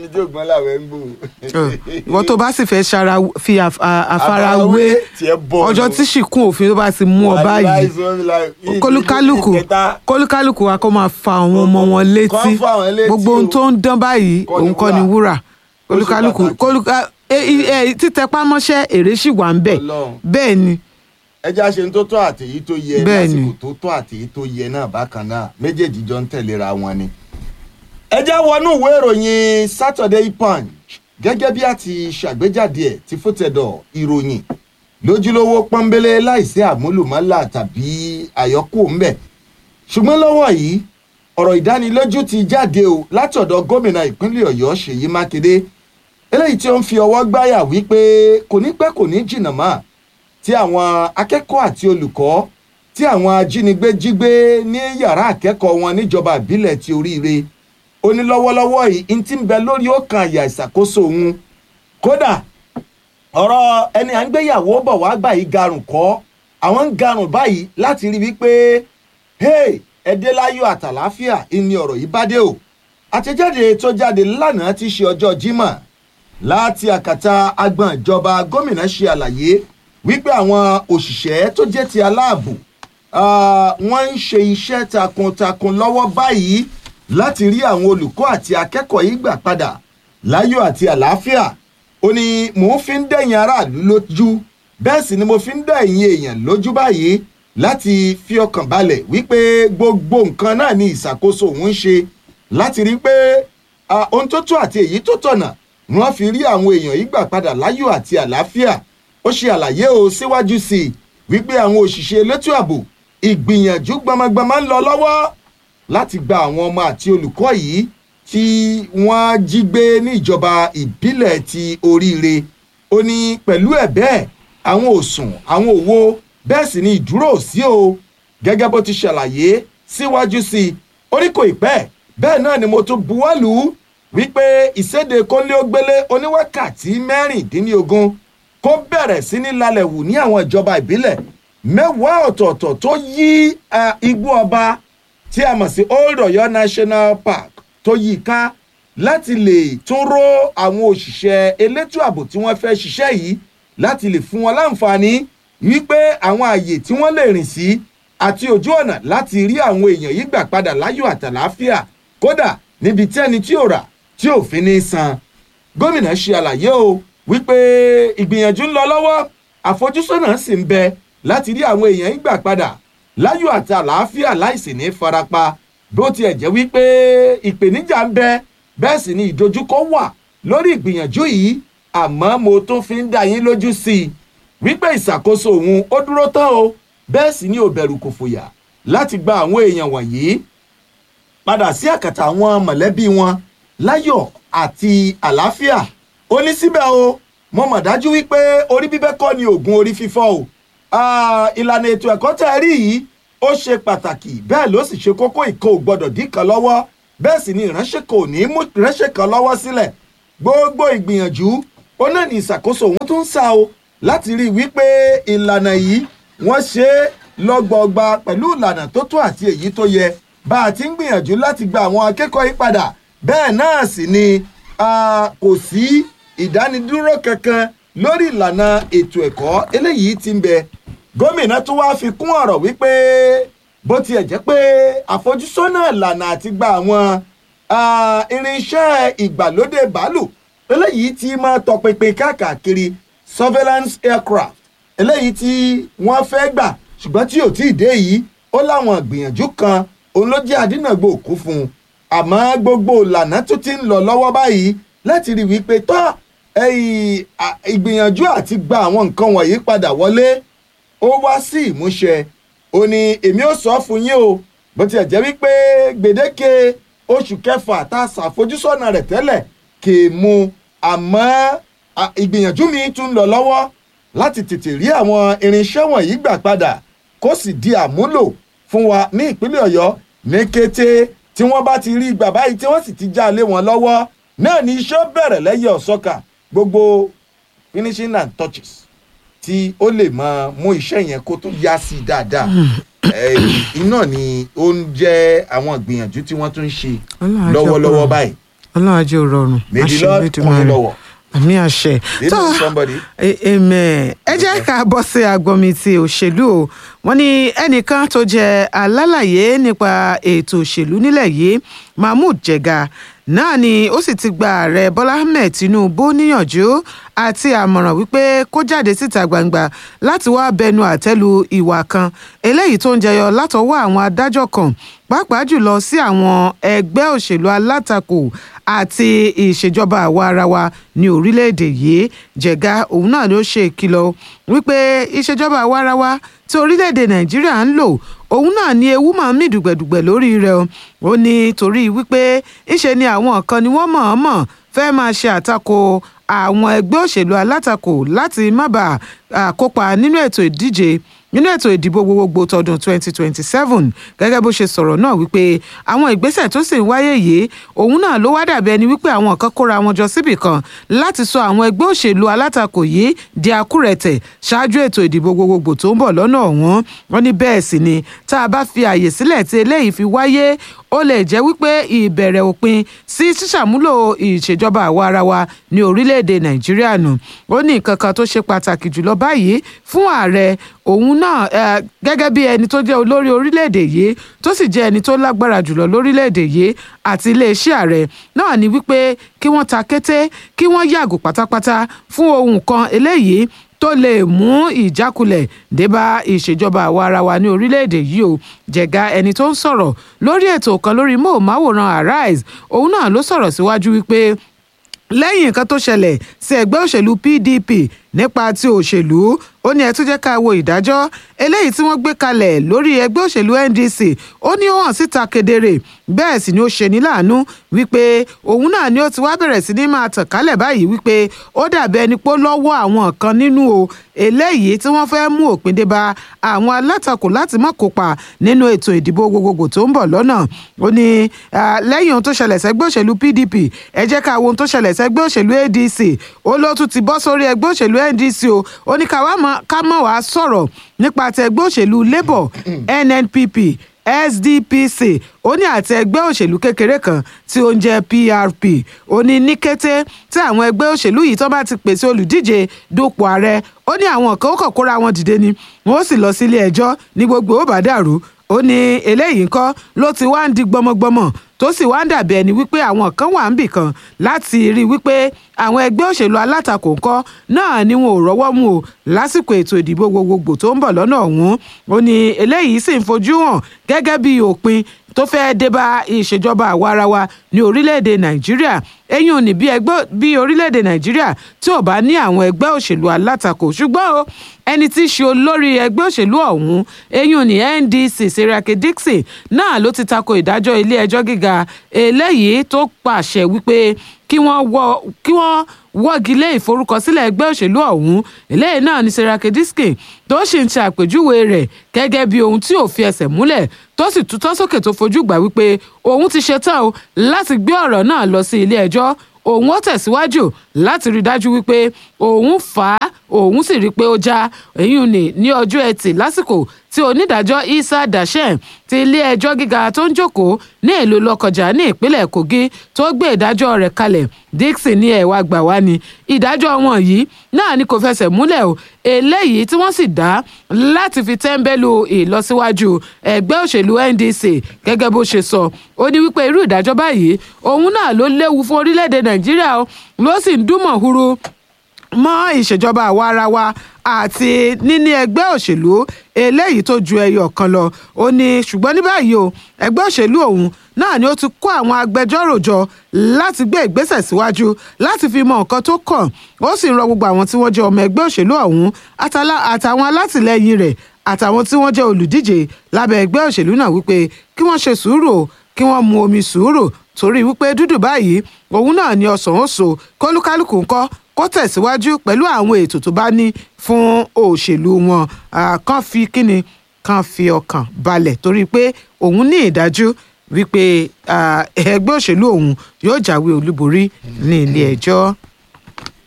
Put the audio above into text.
tí ògbọ́n làwọn ń gbò. ìwọ tó bá sì fẹ́ ṣara fi àf- à- àfarawé tiẹ̀ bọ̀ ọjọ́ tí ṣìkún òfin tó bá ti mú ọ báyìí kólúkálùkù kólúkálùkù wa kó máa fa àwọn ọmọ wọn létí Kọ́ fún àwọn létí gbogbo ohun o. tó ń dán báyìí Kọ́ ni òun kọ́ ni wúrà. wúrà Ó ṣe kólúkálùkù pàtàkì. kólúká ẹ- ẹ- títẹpá mọ́ṣẹ́ èrè sì wà ń bẹ̀ Ọlọ́run. bẹ́ẹ̀ ni ẹja ṣe ń tó tọ́ àtèyí tó yẹ Bẹ́ẹ̀ ni. lásìkò tó tọ́ àtèyí tó yẹ náà bákan náà méjèèjì jọ ń tẹ̀léra wọn ni. ẹja wọnú ìwé ìròyìn Saturday Punch gẹ́gẹ́ bí a ti ṣàgbéjáde ẹ̀ ti fótẹ́dọ̀ ìròyìn lójúlówó pọ́nbélé láìsí àmúlùmọ́là tàbí àyọkù ńbẹ̀ ṣùgbọ́n lọ́wọ́ yìí ọ̀rọ̀ ìdánilójú ti jáde o látọ̀dọ̀ gómìnà ìpínlẹ̀ Ọ̀yọ́ Ṣèyí Mákindé eléyìí tí ó ń fi ọwọ́ gbáyà wípé kò ní pẹ́ kò ní jìnnà mọ́ tí àwọn akẹ́kọ̀ọ́ àti olùkọ́ tí àwọn ajínigbé jí gbé ní yàrá akẹ́kọ̀ọ́ wọn níjọba ìbílẹ̀ ti oríire ó ní lọ́wọ́lọ́wọ́ yìí n ti ń bẹ lórí ọkàn àyà ìṣàkóso òun kódà ọ̀rọ̀ ẹni à ń gbéyàwó bọ̀ wá gbà yìí garùn kọ́ àwọn ń garùn báyìí láti rí wípé hey ẹdẹ láyọ̀ àtàláfíà ìní ọ̀rọ̀ yìí bá dé o àtẹ̀jáde tó jáde lánàá ti ṣe ọjọ́ Jímọ̀ láti àkàtà agbọ̀n ìjọba gómìnà ṣe àlàyé wípé àwọn òṣìṣẹ́ tó jẹ́ ti aláàbò ah, wọ́n ń ṣe iṣẹ́ takuntakun lọ́wọ́ báyìí láti rí àwọn olùkọ́ àti akẹ́kọ̀ọ́ yìí gbà padà láyọ̀ àti àlàáfíà ó ní mò ń fi ń dẹ̀yìn aráàlú lójú bẹ́ẹ̀ sì ni mo fi ń dẹ̀yìn èèyàn lójú báyìí láti fi ọkàn balẹ̀ wípé gbogbo nǹkan náà ni ìṣàkóso òun ń ṣe láti rí pé ah, ohun tó tó àti èyí tó tọ̀nà ni wọ́n fi rí àwọn èèyàn yìí gbà padà láyọ̀ àti àlàáfíà ó ṣe àlàyé o síwájú sí i wípé àwọn òṣìṣẹ́ elétò ààbò ìgbìyànjú gbọmọgbọmọ ń lọ lọ́wọ́ láti gba àwọn ọmọ àti olùkọ́ yìí tí wọ́n jí gbé ní ìjọba ìbílẹ̀ ti oríire ó ní pẹ̀lú ẹ̀ bẹ́ẹ̀ àwọn òsùn àwọn òwò bẹ́ẹ̀ sì ni ìdúró ò sí o gẹ́gẹ́ bó ti ṣàlàyé síwájú sí i ó ní kò ì pẹ́ bẹ́ẹ̀ náà ni mo tún buwọ́lù wípé ìséde kónléógbélé oníwákàtí mẹ́rìndínlógún kó bẹ̀rẹ̀ sí ní lálẹ́ wù ní àwọn ìjọba ìbílẹ̀ mẹ́wàá ọ̀tọ̀ọ̀tọ̀ tó yí eh, igbó ọba tí a mọ̀ sí Old Ọ̀yọ́ National Park tó yí i ká láti lè tún ró àwọn òṣìṣẹ́ elétò ààbò tí wọ́n fẹ́ ṣiṣẹ́ yìí láti lè fún wọn láǹfààní wípé àwọn ààyè tí wọ́n lè rìn sí àti ojú ọ̀nà láti rí àwọn èèyàn yìí gbà padà láyọ̀ àtàláfíà kódà níbi tí ẹni tí ò rà tí ò fi ní san gómìnà ṣe àlàyé o wípé ìgbìyànjú ń lọ lọ́wọ́ àfojúsọ́nà sì ń bẹ láti rí àwọn èèyàn yìí gbà padà láyọ̀ àti àlàáfíà láìsí ní farapa bó tiẹ̀ jẹ́ wípé ìpèníjà ń bẹ bẹ́ẹ̀ sì ni ìdojúkọ wà lórí ìgbìyànjú yìí àmọ́ mo tún fi ń dá yín lójú sí i wípé ìṣàkóso òun ó dúró tán o bẹ́ẹ̀ sì ni ò bẹ̀rù kò fòyà láti gba àwọn èèyàn wọ̀nyí padà sí àkàtà àwọn mọ̀lẹ́bí wọn láyọ̀ àti àlàáfíà ó ní síbẹ̀ o mo mọ̀ dájú wípé orí bíbẹ́ kọ́ ni oògùn orí fífọ́ o Ah, ìlànà ètò ẹ̀kọ́ tẹ́ ẹ rí yìí ó ṣe pàtàkì bẹ́ẹ̀ ló sì ṣe kókó ìkó gbọ́dọ̀ dín kan lọ́wọ́ bẹ́ẹ̀ sì ni ìránṣẹ́ kò ní mú ìránṣẹ́ kan lọ́wọ́ sílẹ̀ gbogbo ìgbìyànjú ó náà ní ìṣàkóso òun tó ń sá o láti rí i wípé ìlànà yìí wọ́n ṣe é lọ́gbọọgba pẹ̀lú ìlànà tó tó àti èyí tó yẹ bá a ti ń gbìyànjú láti gba àwọn akẹ́kọ̀ọ́ yìí padà bẹ́ẹ̀ náà sì ni ah, kò sí ìdánidúró kankan lórí ìlànà ètò ẹ̀kọ́ eléyìí tí ń bẹ gómìnà tún wáá fi kún ọ̀rọ̀ wípé bó tiẹ̀ jẹ́ pé àfojúsọ́nà ìlànà àti gba àwọn ah, irinṣẹ́ ìgbàlódé bàálù eléyìí tí máa tọpinpin káàkiri surveillance aircraft eléyìí tí wọ́n fẹ́ gbà ṣùgbọ́n tí ò tí ì dé yìí ó láwọn ìgbìyànjú kan òun ló jẹ́ àdínàgbò òkú fún un àmọ́ gbogbo ìlànà tó ti ń lọ lọ́wọ́ báyìí láti rí wípé tọ́ ẹ̀yìn à- ìgbìyànjú àti gba àwọn nǹkan wọ̀nyí padà wọlé ó wá sí ìmúṣẹ ó ní èmi ò sọ fún yín o bó tiẹ̀ jẹ́ wípé gbèdéke oṣù kẹfà tá a ṣàfojúsọ́nà rẹ̀ tẹ́lẹ̀ kì í mu àmọ́ à, ìgbìyànjú mi tún ń lọ lọ́wọ́ láti tètè rí àwọn irinṣẹ́ wọ̀nyí gbà padà kó sì di àmúlò fún wa ní ìpínlẹ̀ ọ̀yọ́ ní kété tí wọ́n bá ti rí ìgbà báyìí tí wọ́n sì ti já lé wọn lọ́wọ́ náà ni iṣẹ́ bẹ̀rẹ̀ lẹ́yìn ọ̀sọ́kà gbogbo finishing and touches tí ó lè máa mú iṣẹ́ yẹn kó tún yá sí i dáadáa Eh, iná ni ó ń jẹ́ àwọn ìgbìyànjú tí wọ́n tún ń ṣe Ọlọ́run á jẹ́ lọ́wọ́lọ́wọ́ kó- báyìí ọlọ́run ajé ò rọrùn may the Àṣẹ lord Olódùmarè. kún mi lọ́wọ́ àmì àṣẹ they know somebody. E- amen ẹ jẹ́ ká bọ́ sí agbọ́nmi ti òṣèlú o wọ́n ní ẹnìkan tó jẹ́ alálàyé nípa ètò òṣèlú nílẹ̀ yìí mahmood jega náà ni ó sì ti gba ààrẹ bọ́lá ahmed tinubu níyànjú àti àmọ̀ràn wípé kó jáde síta gbangba láti wá bẹnu àtẹ́lu ìwà kan eléyìí tó ń jẹyọ látọwọ́ àwọn adájọ́ kan pàápàá jùlọ sí àwọn ẹgbẹ́ òṣèlú alátakò àti ìṣèjọba àwa ara wa ní orílẹ̀-èdè yìí jẹ̀ga òun náà ló ṣe ìkìlọ̀ wípé ìṣèjọba àwa ara wa tí orílẹ̀-èdè nàìjíríà ń lò òun náà ni ewu máa ń mì dùgbẹ̀dùgbẹ̀ lórí rẹ̀ o ó ní torí wípé ńṣe ni àwọn kan ni wọ́n mọ̀ọ́mọ̀ fẹ́ máa ṣe àtakò àwọn ẹgbẹ́ òṣèlú alátakò láti má bàa à, kópa nínú ètò ìdíje nínú ètò ìdìbò gbogbogbò tọdún 2027 gẹ́gẹ́ bó ṣe sọ̀rọ̀ náà wípé àwọn ìgbésẹ̀ tó sì ń wáyé yìí òun náà ló wá dàbí ẹni wípé àwọn kan kóra wọn jọ síbì kan láti sọ àwọn ẹgbẹ́ òṣèlú alátakò yìí di akúrẹ̀tẹ̀ ṣáájú ètò ìdìbò gbogbogbò tó ń bọ̀ lọ́nà ọ̀hún wọn ní bẹ́ẹ̀ sì ni tá a bá fi àyè sílẹ̀ tí eléyìí fi wáyé ó lè jẹ́ wípé ìbẹ̀rẹ̀ òpin sí ṣíṣàmúlò ìṣèjọba àwa ara wa ní orílẹ̀-èdè nàìjíríà nù ó ní nǹkan kan tó ṣe pàtàkì jùlọ báyìí fún ààrẹ òun náà eh, gẹ́gẹ́ bí ẹni tó jẹ́ olórí orílẹ̀-èdè yìí tó sì jẹ́ ẹni tó lágbára jùlọ lórílẹ̀-èdè yìí àti iléeṣẹ́ ààrẹ náà ni wípé kí wọ́n ta kété kí wọ́n yàgò pátápátá fún ohun kan eléyìí tó lè mú ìjákulẹ̀ débá ìṣèjọba àwa ara wa ní orílẹ̀-èdè yìí o jẹ̀ga ẹni tó ń sọ̀rọ̀ lórí ètò kan lórí móhùnmáwòrán arise òun náà ló sọ̀rọ̀ síwájú wípé lẹ́yìn nǹkan tó ṣẹlẹ̀ sí ẹgbẹ́ òṣèlú pdp nípa ti òṣèlú ó ní ẹ tún jẹ́ ká wo ìdájọ́ eléyìí tí wọ́n gbé kalẹ̀ lórí ẹgbẹ́ òṣèlú ndc ó ní ó hàn síta kedere bẹ́ẹ̀ sì ni ó ṣe ní láàánú wípé òun náà ni ó ti wá bẹ̀rẹ̀ sí ní máa tàn kálẹ̀ báyìí wípé ó dàbí ẹni pé ó lọ́wọ́ àwọn kan nínú o eléyìí tí wọ́n fẹ́ mú òpin dé bá àwọn alátakò láti má kópa nínú ètò ìdìbò gbogbogbò tó ń bọ̀ lọ́nà ó ní ah, lẹ́yìn ohun tó ṣẹlẹ̀ sẹ́gbẹ́ òṣèlú pdp ẹ jẹ́ ká wo ohun tó ṣẹlẹ̀ sẹ́gbẹ́ òṣèlú adc ó ló tún ti bọ́ sórí ẹgbẹ́ òṣèlú ndc o ó ní ká wá mọ̀- ká mọ̀ wá sọ̀rọ̀ nípa ti ẹgbẹ́ òṣèlú labour nnpp sdpc ó ní àti ẹgbẹ́ òṣèlú kékeré kan tí ó ń jẹ́ prp ó ní ní kété tí àwọn ẹgbẹ́ òṣèlú yìí tó bá ti pèsè olùdíje dupò ààrẹ ó ní àwọn kan ó kàn kóra wọn dìde ni wọn ó sì lọ sílé ẹjọ́ ní gbogbo ó bá dàrú ó ní eléyìí ńkọ́ ló ti wá ń di gbọmọgbọmọ tó sì wá ń dàbí ẹni wípé àwọn kan wà ń bì kan láti rí i wípé àwọn ẹgbẹ́ òṣèlú alátakò ńkọ́ náà ni wọn ò rọ́wọ́ mú o lásìkò ètò ìdìbò gbogbogbò tó ń bọ̀ lọ́nà ọ̀hún ó ní eléyìí sì ń fojú hàn gẹ́gẹ́ bí òpin tó fẹ́ẹ́ débá ìṣèjọba àwaarawa ní orílẹ̀-èdè nàìjíríà eyín ò ní bí ẹgbẹ́ bí orílẹ̀-èdè nàìjíríà tí ò bá ní àwọn ẹgbẹ́ òṣèlú alátakò ṣùgbọ́n o ẹni tí í ṣe olórí ẹgbẹ́ òṣèlú ọ̀hún eyín ò ní ndc seriake dixon náà ló ti tako ìdájọ́ ilé ẹjọ́ gíga eléyìí tó pàṣẹ wípé kí wọ́n wọ́ kí wọ́n wọ́gi lé ìforúkọsílẹ̀ ẹgbẹ́ òṣèlú ọ̀hún eléyìí náà ní serake diskin tó sì ń ṣe àpèjúwe rẹ̀ gẹ́gẹ́ bí ohun tí ò fi ẹsẹ̀ múlẹ̀ tó sì tutọ́ sókè tó fojú gbà wípé òun ti ṣetán o láti gbé ọ̀rọ̀ náà lọ sí ilé ẹjọ́ òun ó tẹ̀síwájú láti rí i dájú wípé òun fà á òun sì rí i pé ó já èyí ni ní ọjọ́ ẹtì lásìkò tí onídàájọ́ isa dashen ti ilé-ẹjọ́ gíga tó ń jókòó ní ìlú lọ́kọjà ní ìpínlẹ̀ kogi tó gbé ìdájọ́ rẹ̀ kalẹ̀ dixon ní ẹ̀wà gbà wá ni ìdájọ́ wọn yìí náà ni kò fẹsẹ̀ múlẹ̀ o eléyìí tí wọ́n sì dá láti fi tẹ́ńbẹ́lú ìlọsíwájú ẹgbẹ́ òṣèlú ndc gẹ́gẹ́ bó ṣe sọ ó ní wípé irú ìdájọ́ báyìí òun náà ló léwu fún orílẹ̀-èdè nàìjíríà o ló sì ń dúnmọ̀ huru mọ́ ìṣèjọba àwa ara wa àti níní ẹgbẹ́ òṣèlú eléyìí tó ju ẹyọ kan lọ ó ní ṣùgbọ́n ní báyìí o ẹgbẹ́ òṣèlú ọ̀hún náà ni ó ti kó àwọn agbẹjọ́rò jọ láti gbé ìgbésẹ̀ síwájú láti fi mọ nǹkan tó kàn ó sì ń rọ gbogbo àwọn tí wọ́n jẹ́ ọmọ ẹgbẹ́ òṣèlú ọ̀hún àtàlà- àtàwọn alátìlẹyìn rẹ̀ àtàwọn tí wọ́n jẹ́ olùdíje lábẹ́ ẹgbẹ́ òṣèlú náà wípé kí wọ́n ṣe sùúrù o, kí wọ́n mu omi sùúrù torí wípé dúdú báyìí òun náà ni ọsàn ó so kólúkálùkù ńkọ́ kó tẹ̀síwájú pẹ̀lú àwọn ètò tó bá ní fún òṣèlú wọn Ah, kán fi kíni kán fi ọkàn balẹ̀ torí pé òun ní ìdájú wípé ah, ẹgbẹ́ òṣèlú òun yóò jáwé olúborí ní ilé ẹjọ́.